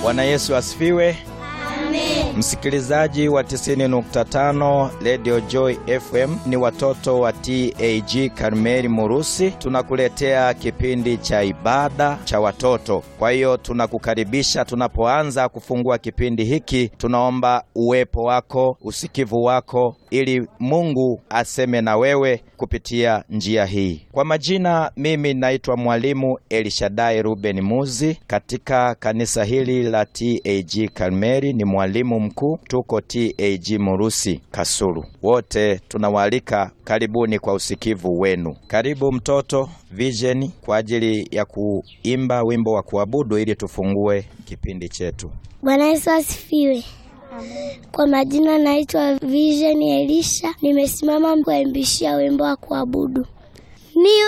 Bwana Yesu asifiwe. Msikilizaji wa 90.5 Radio Joy FM, ni watoto wa TAG Karmeli Murusi, tunakuletea kipindi cha ibada cha watoto. Kwa hiyo tunakukaribisha, tunapoanza kufungua kipindi hiki, tunaomba uwepo wako, usikivu wako, ili Mungu aseme na wewe kupitia njia hii. Kwa majina, mimi naitwa Mwalimu Elishadai Ruben Muzi katika kanisa hili la TAG Karmeli, ni mwalimu mkuu, tuko TAG Murusi Kasulu. Wote tunawaalika, karibuni kwa usikivu wenu. Karibu mtoto Vision kwa ajili ya kuimba wimbo wa kuabudu ili tufungue kipindi chetu. Bwana Yesu asifiwe. Kwa majina naitwa Vision Elisha, nimesimama kuimbishia wimbo wa kuabudu. Ni